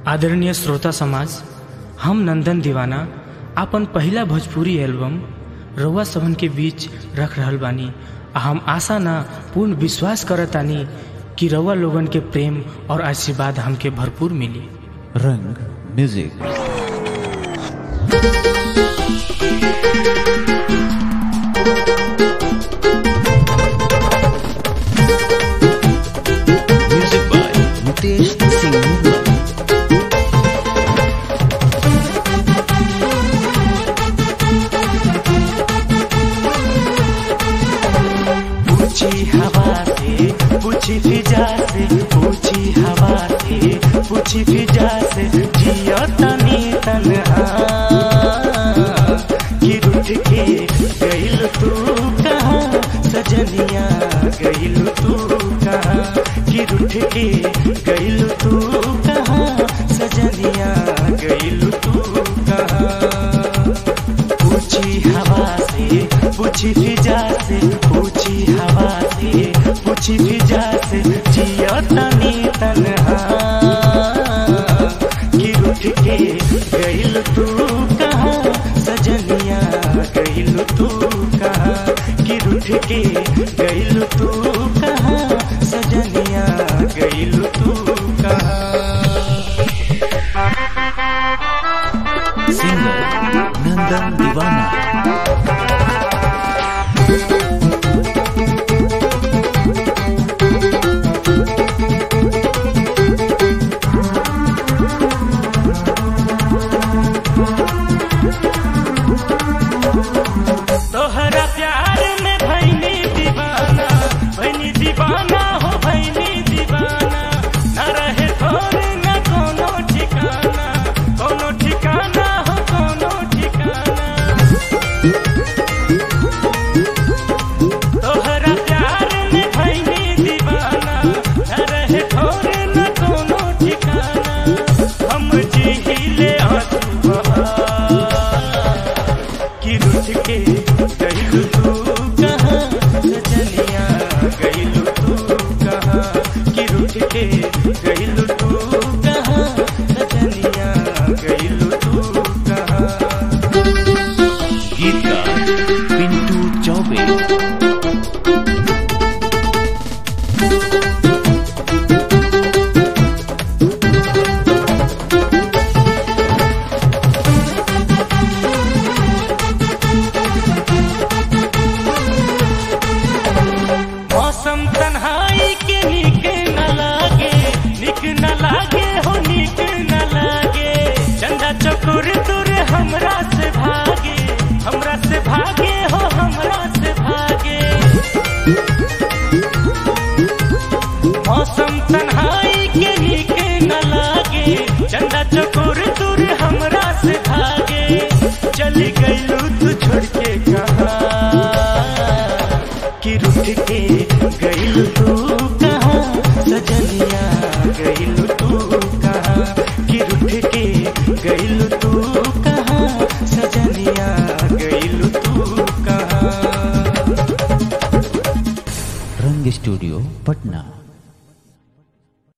आदरणीय श्रोता समाज हम नंदन दीवाना आपन पहिला भोजपुरी एल्बम रउआ सबन के बीच रख रहल बानी आ हम आशा ना पूर्ण विश्वास करतानी कि रउआ लोगन के प्रेम और आशीर्वाद हमके भरपूर मिली रंग music music by Mukesh Singh Nirmal पूछी हवा से पूछी फिजा से पूछी हवा से पूछी फिजा से जियो तनी तनहा कि रुठ के गइल तू कहाँ सजनिया गइल तू कहाँ कि रुठ के गइल तू कहाँ सजनिया गइल तू कहाँ पूछी हवा से पूछी फिजा से पूछी हवा से पूछी फिजा से जियो तनी तनहा कि रुठ के गइल तू कहाँ सजनिया गइल तू कहाँ कि रुठ के गइल तू कहाँ सजनिया गइल तू कहाँ सिंगर नंदन दीवाना तोहरा प्यार में भैनी दीवाना भैनी दीवाना हो भैनी दीवाना न रहे थोर न कोनो ठिकाना कोनो ठिकाना हो कोनो ठिकाना तोहरा प्यार में भैनी दीवाना न रहे थोर न कोनो ठिकाना हम जीले आंसू बहा कि रुठ के गइल तू कहाँ सजनिया गइल तू कहाँ कि रुठ के गइल तू कहाँ सजनिया गइल तू कहाँ गीतकार पिंटू चौबे मौसम तन्हाई के निक न लागे निक न लागे हो निक न लागे चंदा चकोर दूर हमरा से भागे हमरा से भागे हो हमरा से भागे मौसम तन्हाई के निक न लागे चंदा चकोर दूर हमरा से भागे चली गईलू तू छोड़ के कहाँ कि रुठ के गइल तू कहाँ सजनिया गइल तू कहाँ कि रुठ के गइल तू कहाँ सजनिया गइल तू कहाँ रंग स्टूडियो पटना